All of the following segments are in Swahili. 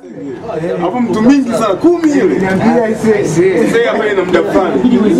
Hapo mtu mingi sana kumi ile. Niambia aisee. Sasa hapa ina muda fulani.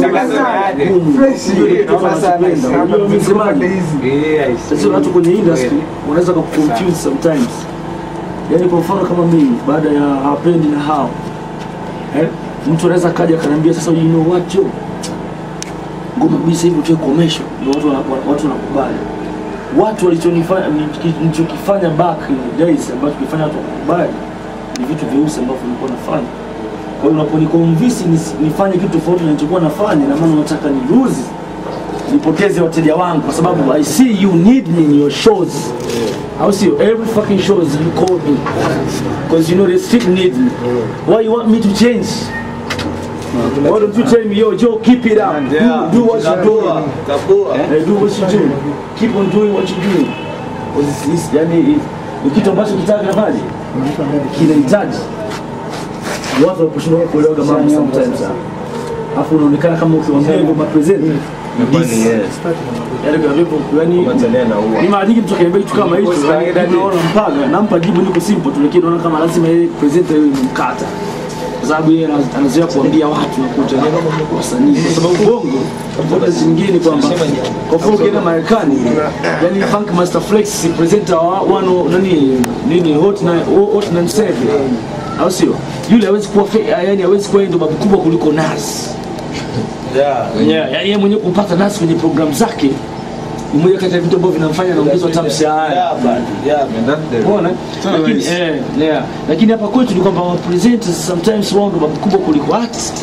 Sasa watu kwenye industry wanaweza kuconfuse sometimes. Yaani kwa mfano kama mimi baada ya hapendi na hao eh, mtu anaweza kaja akaniambia sasa, you know what yo, ngoma kabisa hivi tuwe commercial, ndio watu wana- wana- watu wanakubali. Watu walichonifanya nilichokifanya back in the days ambacho tulifanya watu wakubali ni vitu vyeusi ambavyo nilikuwa nafanya. Kwa hiyo unaponiconvince nis- nifanye kitu tofauti na nilichokuwa nafanya, na maana unataka ni lose nipoteze wateja wangu kwa sababu I see you need me in your shows. Au sio? Every fucking shows you call me because you know they still need me. Why you want me to change? Why don't you tell me, yo, Joe, keep it up. Do, do what you're doing. Eh, do what you do. Keep on doing what you're doing. Because it's, it's, yani, it- ni kitu ambacho kitaka nafanya kinahitaji watu wakushindwa kuelewa mambo sometimes. Alafu unaonekana kama ukiwaambia hivyo mapresenter Yaani kwa hivyo, yaani ni mara nyingi mtu akiniambia kitu kama hicho, yaani unaona mpaga, nampa jibu niko simple tu, lakini naona kama lazima yeye presenter yeye nimkata kwa sababu yeye ana- anazoea kuambia watu na kuta wasanii, kwa sababu bongo tofauti zingine kwamba kwa mfano ukienda Marekani, yani Funk Master Flex si presenter wa wano nani nini hot na hot na seven au sio? Yule hawezi kuwa fe- yani hawezi kuwa yeye ndo babu kubwa kuliko Nas. Yeah, yani yeye mwenyewe kupata Nas kwenye programu zake ni moja kati ya vitu ambavyo vinamfanya anaongezwa hata mshahara. Unaona? Lakini eh, yeah. Lakini hapa kwetu ni kwamba wa presenters sometimes wao ndo wakubwa kuliko artist.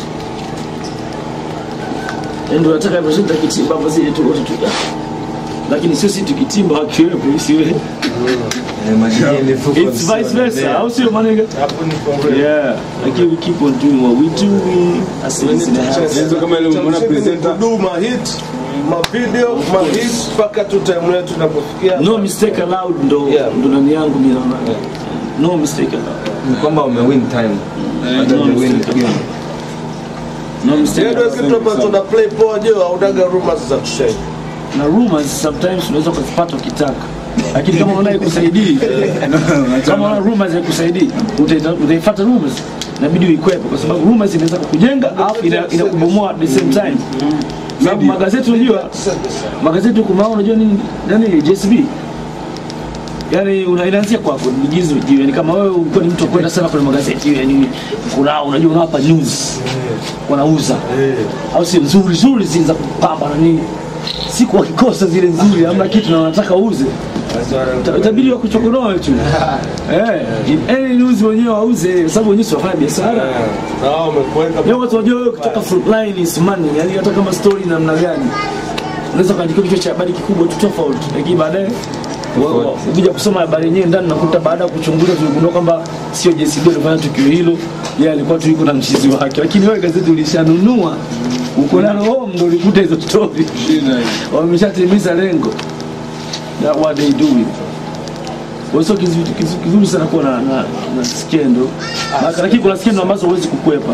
Yaani ndio nataka presenter kitimba basi tu wote tu. Lakini sio sisi tukitimba akiwepo isiwe. It's vice versa. Au sio manega? Yeah. Lakini we keep on doing what we do. We as in the house. Sasa kama ile umeona presenter kudu mahit mavideo mahit mpaka tu time yetu tunapofikia No mistake allowed ndo Yeah. ndo ndani yangu mimi naona. No mistake allowed. ni kwamba umewin time hata no umewin mistake. game No mistake. ndio kitu ambacho tuna play poa je haudaga rumors za kushare na rumors sometimes unaweza ukazipata ukitaka lakini kama unaona ikusaidii kama unaona rumors haikusaidii utaita- utaifuata rumors inabidi uikwepe kwa sababu rumors inaweza kukujenga alafu ina- inakubomoa at the same time sababu magazeti unajua magazeti huku mao unajua nini nani JSB yani una- inaanzia kwako nigizo jiwe yani kama wewe ulikuwa ni mtu wa kwenda sana kwenye magazeti yani kuna unajua unawapa news wanauza au si nzuri nzuri zile za kupamba na nini siku wakikosa zile nzuri hamna kitu na wanataka uuze Ita- itabidi wakuchokonoe tu eh in any news wenyewe wauze kwa sababu wenyewe si wafanya biashara na wao wamekuweka leo watu wajua wewe kutoka front line is money yani hata kama story namna gani unaweza kuandika kichwa cha habari kikubwa tu tofauti lakini baadaye wa- wa- ukija kusoma habari yenyewe ndani nakuta baada ya kuchunguza tuligundua kwamba sio JCB alifanya tukio hilo yeye alikuwa tu yuko na mchizi wake lakini wewe gazeti ulishanunua uko nalo home ndo ulikuta hizo story wameshatimiza lengo that what they doing Kwa sio kizu- kizu- kizuri sana kuwa na, na, na skendo Maka- lakini kuna skendo ambazo huwezi kukwepa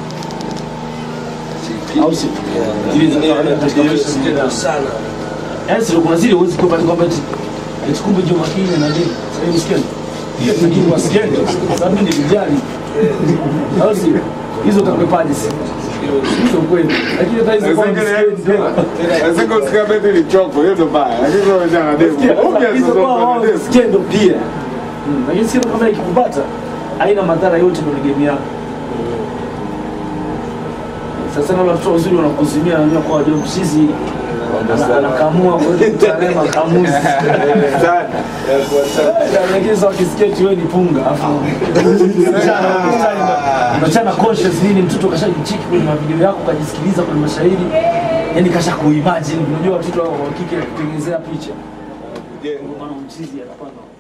au si zile za kawaida katika maisha ya binadamu. sana Yaani sio kuna zile huwezi kukwepa ni kwamba eti eti kumbe Joh Makini na nini sasa hivi skendo lakini kwa skendo sababu ni vijana au si hizo utakwepaje si hizo kweli lakini hata hizo kwa skendo Sasa usikia beti ni choko, hiyo ndo baya. Lakini kwa vijana demo. Obvious hizo sasa kwa kwa wao demo. skendo pia Mm, lakini skendo kama ikikupata haina madhara yote kwenye game yako sasa na watoto wazuri wanakuzimia wanajua kwa wajua mshizi ana- anakamua kutarema kamuzi lakini sasa wakisikia eti wewe ni punga afu unachana conscious nini mtoto kashajichiki kwenye mavideo yako kajisikiliza kwenye mashairi yani kasha kuimagine unajua watoto wa kike kutengenezea picha ndio maana mchizi anapanga